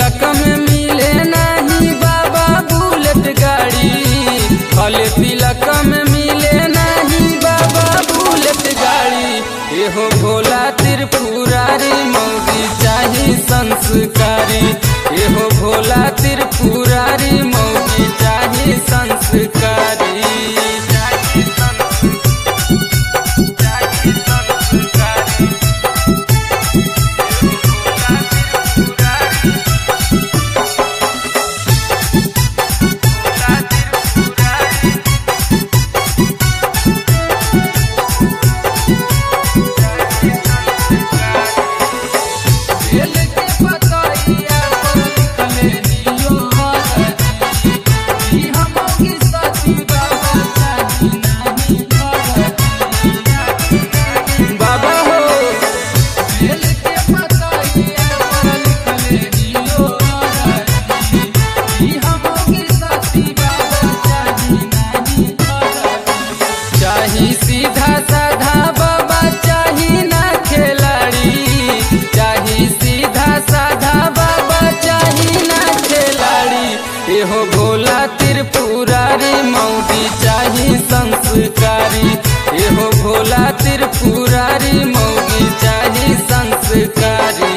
तिलक में मिले नहीं बाबा बुलेट गाड़ी फल तिलक में मिले नहीं बाबा बुलेट गाड़ी एहो भोला त्रिपुरारी मौगी चाही संस्कारी एहो भोला त्रिपुरारी मौगी चाही संस्कारी चाही संस्कारी चाही संस्कारी बेल के पतइया पर लिखले नियो हरदी ई हमोगी सती बाबा चाही नाही हरदी बाबा हो बेल के पतइया पर लिखले नियो हरदी ई हमोगी सती बाबा चाही नाही हरदी चाही सीधा साधा बाबा चाही ना खिलाड़ी चाही सीधा साधा बाबा चाही ना खिलाड़ी एहो भोला त्रिपुरारी मौगी चाही संस्कारी एहो भोला त्रिपुरारी मौगी चाही संस्कारी